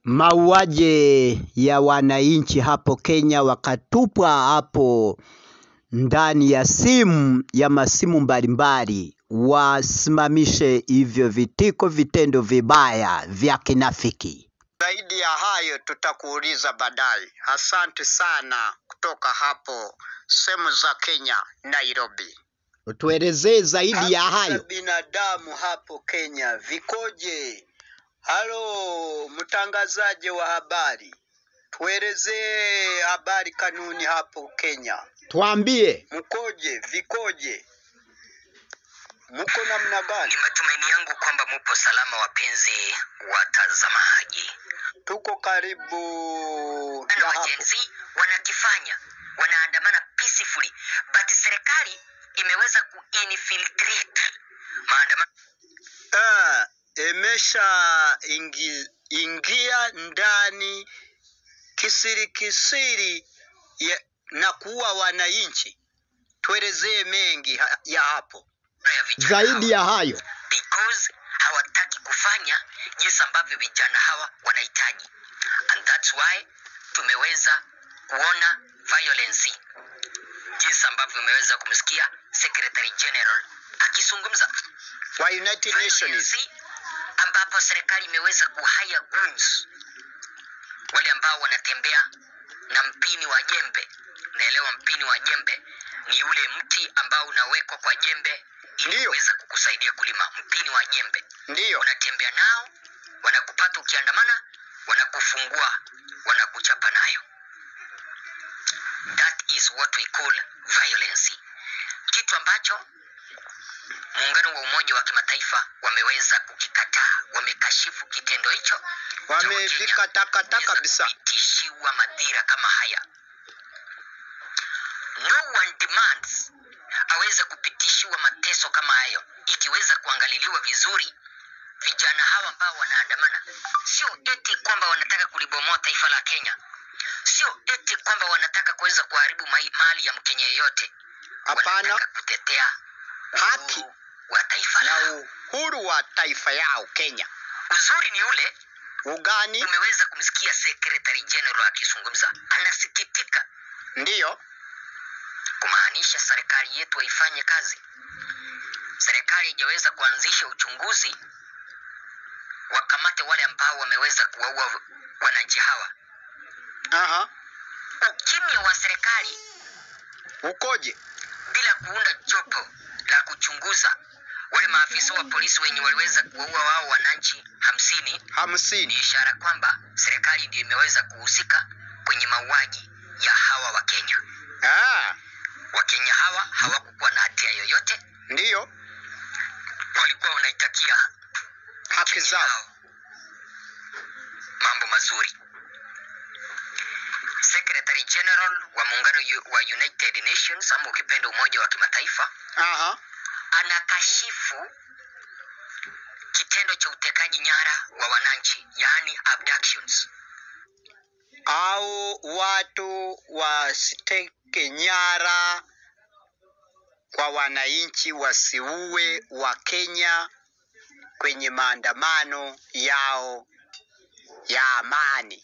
mauaji ya wananchi hapo Kenya wakatupwa hapo ndani ya simu ya masimu mbalimbali, wasimamishe hivyo vitiko, vitendo vibaya vya kinafiki. Zaidi ya hayo tutakuuliza baadaye. Asante sana kutoka hapo sehemu za Kenya, Nairobi. Tuelezee zaidi ya Haki za hayo. binadamu hapo Kenya vikoje? Halo, mtangazaji wa habari, tuelezee habari kanuni hapo Kenya, Tuambie. mkoje, vikoje, mko namna gani? Ni matumaini yangu kwamba mupo salama, wapenzi watazamaji. Tuko karibu Na na hapo. wajenzi wanakifanya, wanaandamana peacefully, but serikali imeweza kuinfiltrate maandamano Ah, imesha ingi, ingia ndani kisiri kisiri ya, na kuua wananchi. Tuelezee mengi ha, ya hapo. ya vijana Zaidi hawa, ya hayo. because hawataki kufanya jinsi ambavyo vijana hawa wanahitaji, and that's why tumeweza kuona violence jinsi ambavyo umeweza kumsikia Secretary General akizungumza Wa United Nations. violence ambapo serikali imeweza kuhaya goons wale ambao wanatembea na mpini wa jembe. Naelewa mpini wa jembe ni ule mti ambao unawekwa kwa jembe ili Ndiyo. kuweza kukusaidia kulima. Mpini wa jembe Ndiyo. unatembea nao, wanakupata ukiandamana, wanakufungua, wanakuchapa nayo. That is what we call violence, kitu ambacho muungano wa Umoja wa Kimataifa wameweza kukikataa, wamekashifu kitendo hicho cha Wakenya Wamevikatakata kuweza kabisa. kupitishiwa madhira kama haya. No one demands aweze kupitishiwa mateso kama hayo, ikiweza kuangaliliwa vizuri. Vijana hawa ambao wanaandamana, sio eti kwamba wanataka kulibomoa taifa la Kenya, sio eti kwamba wanataka kuweza kuharibu mai- mali ya Mkenya yeyote. Hapana. Wanataka kutetea Haki uhuru wa taifa na lao. uhuru wa taifa yao Kenya. Uzuri ni ule Ugani umeweza kumsikia Secretary General akizungumza, anasikitika ndiyo kumaanisha serikali yetu haifanye kazi. Serikali haijaweza kuanzisha uchunguzi wakamate wale ambao wameweza kuwaua wananchi hawa. aha, Ukimya wa serikali ukoje? bila kuunda jopo la kuchunguza wale maafisa wa polisi wenye waliweza kuwaua wao wananchi hamsini ni Hamsini. ishara kwamba serikali ndio imeweza kuhusika kwenye mauaji ya hawa Wakenya. Ah, Wakenya hawa hawakukuwa na hatia yoyote, ndiyo walikuwa wanaitakia haki Kenya zao. yao mambo mazuri. Secretary General wa muungano yu- wa United Nations ama ukipenda Umoja wa Kimataifa Aha, anakashifu kitendo cha utekaji nyara wa wananchi, yaani abductions. au watu wasiteke nyara kwa wananchi, wasiue wa Kenya kwenye maandamano yao ya amani.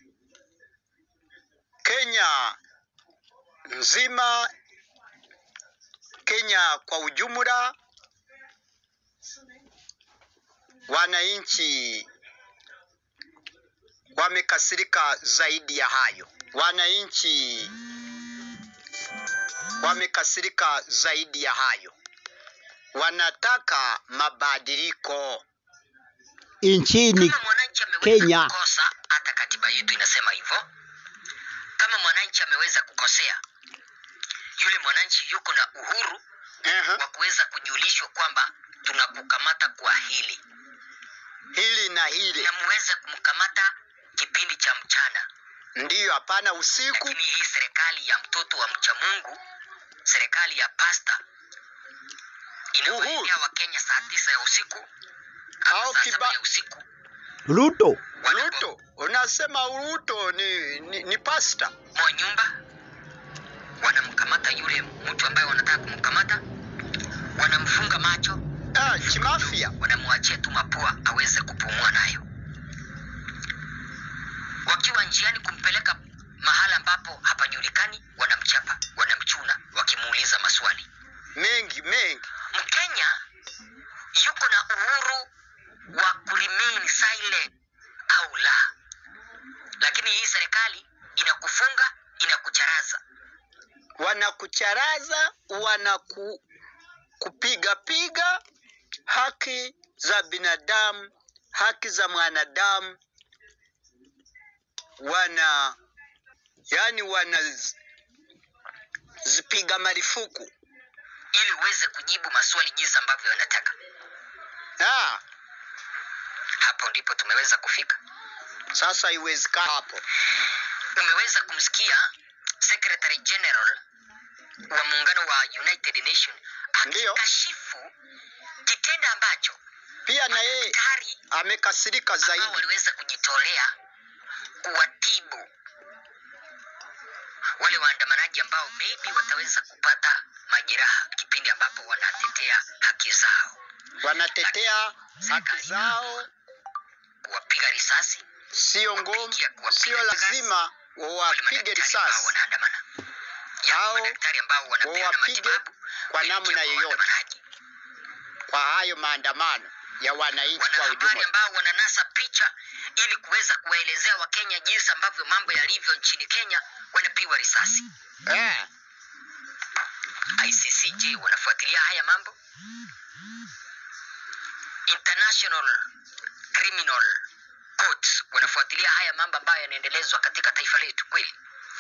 Kenya nzima, Kenya kwa ujumla, wananchi wamekasirika zaidi ya hayo. Wananchi wamekasirika zaidi ya hayo, wanataka mabadiliko. Nchini Kama mwananchi ameweza Kenya. kukosa, hata katiba yetu inasema hivyo. Kama mwananchi ameweza kukosea, yule mwananchi yuko na uhuru Aha, wa kuweza kujulishwa kwamba tunakukamata kwa hili hili na hili na muweze kumkamata kipindi cha mchana. ndiyo, hapana usiku. Lakini hii serikali ya mtoto wa mcha Mungu, serikali ya pasta inawaendea Uhuru. Wakenya saa tisa ya usiku ama Au saa kiba- saba ya usiku Ruto Ruto, unasema Ruto ni, ni, ni pasta? mwa nyumba wanamkamata yule mtu ambaye wanataka kumkamata, wanamfunga macho, Ah, chimafia. wanamwachia tu mapua aweze kupumua nayo. wakiwa njiani kumpeleka mahala ambapo hapajulikani, wanamchapa, wanamchuna, wakimuuliza maswali. mengi mengi. Mkenya yuko na uhuru wa kuremain silent au la, lakini hii serikali inakufunga, inakucharaza. Wanakucharaza, wanaku kupiga piga haki za binadamu, haki za mwanadamu, wana yani wanazipiga marufuku. ili uweze kujibu maswali jinsi ambavyo wanataka. Ah, Hapo ndipo tumeweza kufika. sasa iwezekana hapo. Umeweza kumsikia Secretary General wa muungano wa United Nation Ndiyo. akikashifu kitendo ambacho Pia na yeye madaktari amekasirika ambao zaidi. waliweza kujitolea kuwatibu wale waandamanaji ambao maybe wataweza kupata majeraha kipindi ambapo wanatetea haki zao, Wanatetea haki zao, kuwapiga risasi sio ngom, kupigia kuwapiga sio lazima wale wawapige madaktari ambao risasi wanaandamana, Hao Yaani madaktari ambao wanapeana wawapige matibabu kwa kuelekea namna kwa yoyote. waandamanaji. kwa hayo maandamano ya wananchi kwa wanahabari ujumla. ambao wananasa picha ili kuweza kuwaelezea Wakenya jinsi ambavyo mambo yalivyo nchini Kenya, wanapigwa risasi. Eh, ICC, je, wanafuatilia haya mambo? International Criminal Courts wanafuatilia haya mambo ambayo yanaendelezwa katika taifa letu kweli?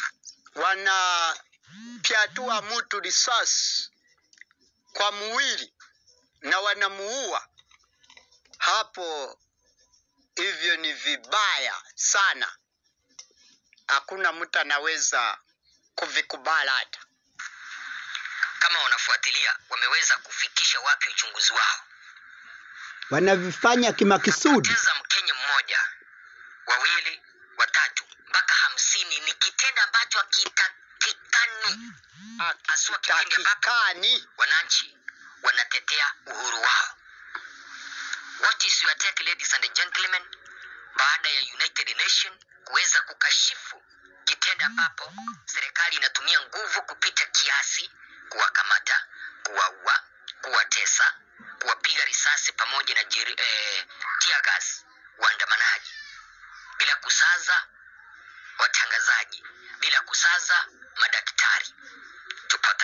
wanapyatua mtu risasi kwa mwili na wanamuua hapo, hivyo ni vibaya sana, hakuna mtu anaweza kuvikubali hata. Kama wanafuatilia, wameweza kufikisha wapi uchunguzi wao? wanavifanya kimakusudi. kupoteza Mkenya mmoja, wawili, watatu mpaka hamsini ni kitendo ambacho hakitakikani, haswa kipindi ambapo Takikani wananchi wanatetea uhuru wao. What is your take, ladies and gentlemen, baada ya United Nation kuweza kukashifu kitendo ambapo serikali inatumia nguvu kupita kiasi kuwakamata, kuwaua, kuwatesa, kuwapiga risasi pamoja na jeri, eh, tear gas waandamanaji bila kusaza watangazaji, bila kusaza madaktari. Tupata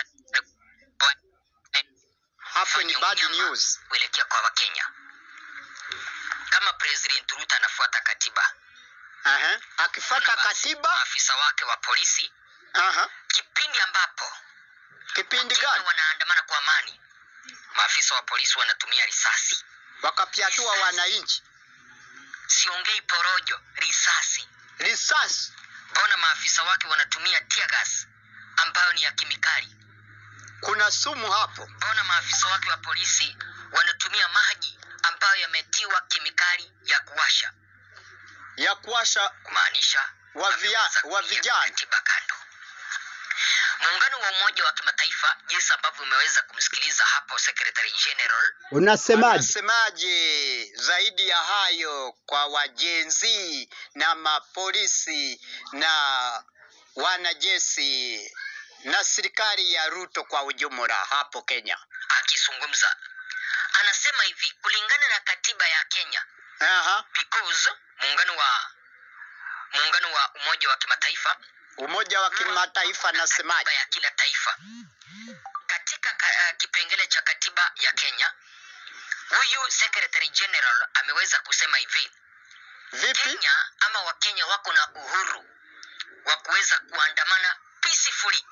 hapo ni bad unyama news. kuelekea kwa Wakenya. Kama President Ruto anafuata katiba, Aha. Akifuata basi katiba maafisa wake wa polisi, aha. kipindi ambapo Kipindi Wakenya gani wanaandamana kwa amani, maafisa wa polisi wanatumia risasi. wakapyatua wananchi Siongei porojo, risasi. risasi? Mbona maafisa wake wanatumia tear gas ambayo ni ya kemikali? Kuna sumu hapo. Mbona maafisa wake wa polisi wanatumia maji ambayo yametiwa kemikali ya kuwasha? ya kuwasha kumaanisha Wa via- wameweza wa kupiga vijana. katiba kando. Muungano wa Umoja wa Kimataifa, jinsi ambavyo umeweza kumsikiliza hapo Secretary General, Unasemaje? Anasemaje zaidi ya hayo kwa wajenzi na mapolisi na wanajeshi na serikali ya Ruto kwa ujumla hapo Kenya? akizungumza anasema hivi, kulingana na katiba ya Kenya, Aha. because muungano wa muungano wa Umoja wa Kimataifa Umoja wa Kimataifa nasemaje? katiba ya kila taifa. Katika ka, uh, kipengele cha katiba ya Kenya, huyu Secretary General ameweza kusema hivi, Vipi? Kenya ama Wakenya wako na uhuru wa kuweza kuandamana peacefully,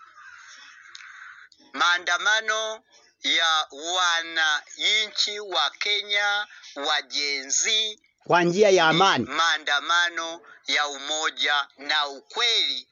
Maandamano ya wananchi wa Kenya wajenzi Kwa njia ya ni amani. maandamano ya umoja na ukweli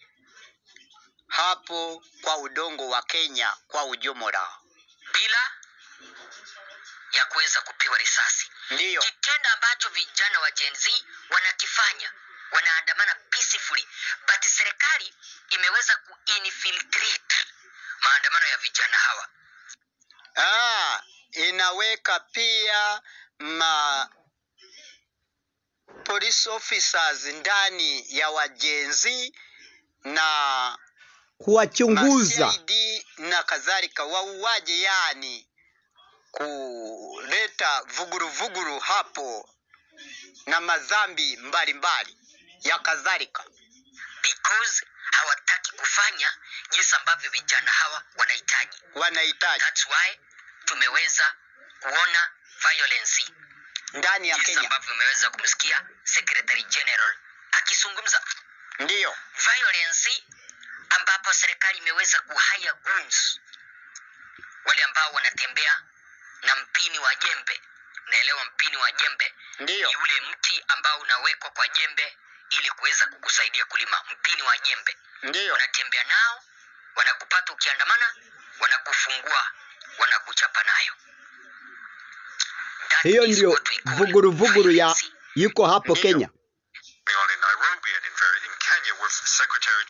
hapo kwa udongo wa Kenya kwa ujumla. bila ya kuweza kupewa risasi. Ndiyo, Kitendo ambacho vijana wa Gen Z wanakifanya, wanaandamana peacefully, but serikali imeweza kuinfiltrate maandamano ya vijana hawa. ah, inaweka pia ma police officers ndani ya wajenzi na kuwachunguza ma-CID na kadhalika, wauaje, yani kuleta vuguruvuguru hapo na madhambi mbalimbali ya kadhalika. because hawataki kufanya jinsi ambavyo vijana hawa wanahitaji. Wanahitaji That's why tumeweza kuona violence ndani ya jinsi Kenya, ambavyo umeweza kumsikia Secretary General akizungumza ndiyo violence, ambapo serikali imeweza kuhaya goons, wale ambao wanatembea na mpini wa jembe. Naelewa mpini wa jembe ndiyo ni ule mti ambao unawekwa kwa jembe ili kuweza kukusaidia kulima. Mpini wa jembe ndiyo wanatembea nao, wanakupata ukiandamana, wanakufungua, wanakuchapa nayo. That hiyo is ndio what we call vuguruvuguru ya violence. yuko hapo Ndiyo. Kenya. on in Nairobi and in, very, in Kenya with Secretary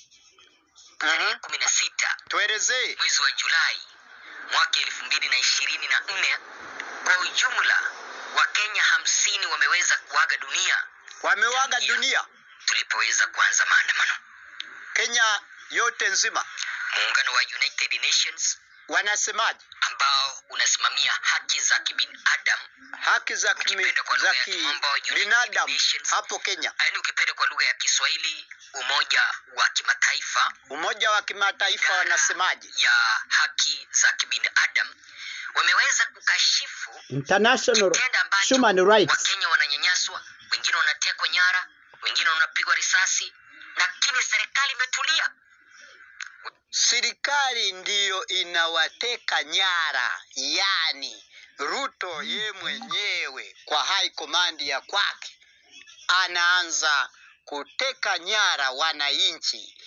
Tarehe Mhm. kumi na sita Tuelezee. mwezi wa Julai mwaka elfu mbili na ishirini na nne kwa ujumla Wakenya hamsini wameweza kuaga dunia Wamewaga dunia tulipoweza kuanza maandamano. Kenya yote nzima, Muungano wa United Nations wanasemaje? ambao unasimamia haki za kibinadamu, Haki za kimi- Ukipenda kwa za lugha ya Kimombo, United kibinadamu Nations. hapo Kenya, yaani ukipenda kwa lugha ya Kiswahili, Umoja wa Kimataifa Umoja wa Kimataifa idara wanasemaje? ya haki za kibinadamu wameweza kukashifu International kitendo ambacho Human Rights. Wakenya wananyanyaswa, wengine wanatekwa nyara, wengine wanapigwa risasi, lakini serikali imetulia. Serikali ndiyo inawateka nyara, yani Ruto ye mwenyewe kwa high command ya kwake anaanza kuteka nyara wananchi,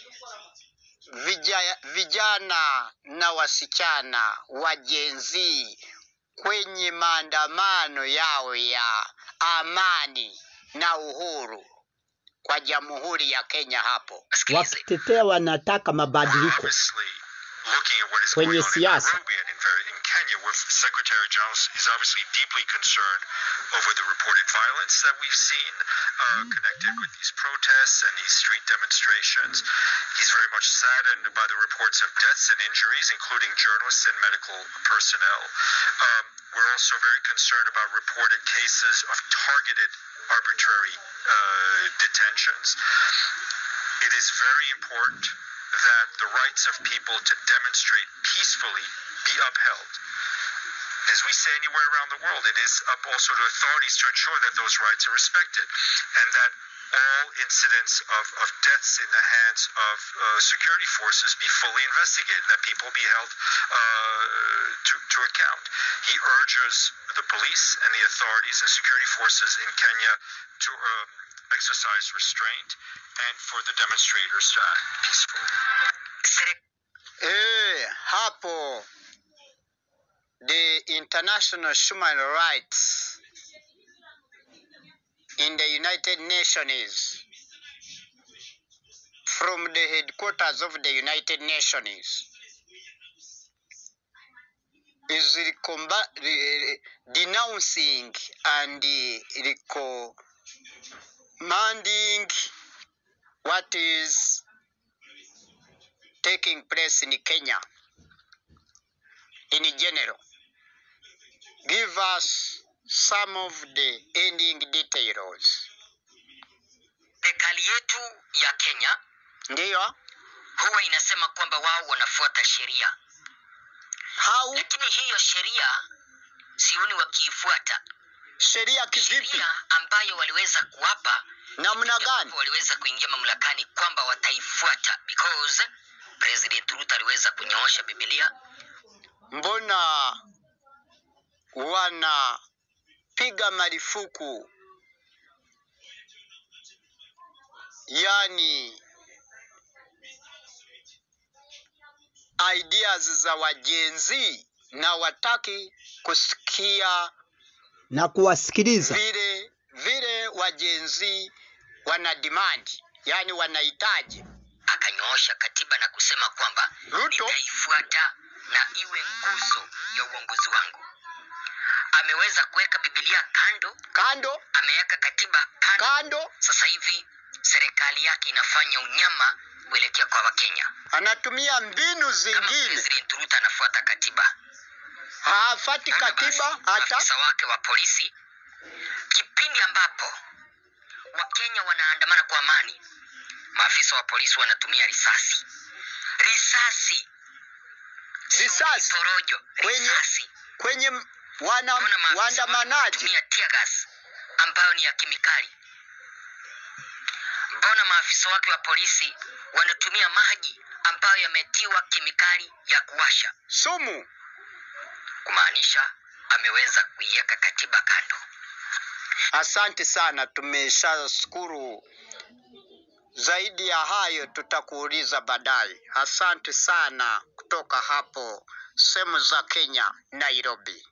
vija, vijana na wasichana wa Gen Z kwenye maandamano yao ya amani na uhuru kwa Jamhuri ya Kenya hapo. Wasikilize, wakitetea wanataka mabadiliko obviously looking at what is Kwenye going on in siasa. Nairobi and in, very, in Kenya with Secretary General is obviously deeply concerned over the reported violence that we've seen uh, connected with these protests and these street demonstrations. He's very much saddened by the reports of deaths and injuries, including journalists and medical personnel. Um, we're also very concerned about reported cases of targeted arbitrary uh, detentions. It is very important that the rights of people to demonstrate peacefully be upheld. As we say anywhere around the world, it is up also to authorities to ensure that those rights are respected and that all incidents of, of deaths in the hands of uh, security forces be fully investigated, that people be held uh, to, to account. He urges the police and the authorities and security forces in Kenya to um, exercise restraint and for the demonstrators to act peacefully. serikali Eh, hapo the international human rights in the United Nations from the headquarters of the United Nations is recomba- re- denouncing and uh, recommending what is taking place in Kenya in general. Give us some of the ending details. serikali yetu ya Kenya Ndiyo, huwa inasema kwamba wao wanafuata sheria, how lakini hiyo sheria sioni wakiifuata. sheria kivipi, Sheria ambayo waliweza kuwapa namna gani? ambapo waliweza kuingia mamlakani kwamba wataifuata because President Ruto aliweza kunyoosha Biblia Mbona wanapiga marufuku, yani ideas za wajenzi na wataki kusikia na kuwasikiliza. vile vile wajenzi wana demand, yani wanahitaji. akanyoosha katiba na kusema kwamba Ruto nitaifuata na iwe nguzo ya uongozi wangu. ameweza kuweka Biblia kando, kando ameweka katiba kando. kando, Sasa hivi serikali yake inafanya unyama kuelekea kwa Wakenya. anatumia mbinu Kama zingine, President Ruto anafuata katiba, hafati Naona katiba basi, hata maafisa wake wa polisi, kipindi ambapo Wakenya wanaandamana kwa amani, maafisa wa polisi wanatumia risasi, risasi, sio Risasi? porojo, Kwenye- risasi. kwenye m- wana Mbona maafisa wake waandamanaji. wanatumia tear gas ambayo ni ya kemikali? Mbona maafisa wake wa polisi wanatumia maji ambayo yametiwa kemikali ya kuwasha? Sumu Kumaanisha ameweza kuiweka katiba kando. Asante sana, tumeshashukuru. Zaidi ya hayo tutakuuliza baadaye. Asante sana kutoka hapo sehemu za Kenya, Nairobi.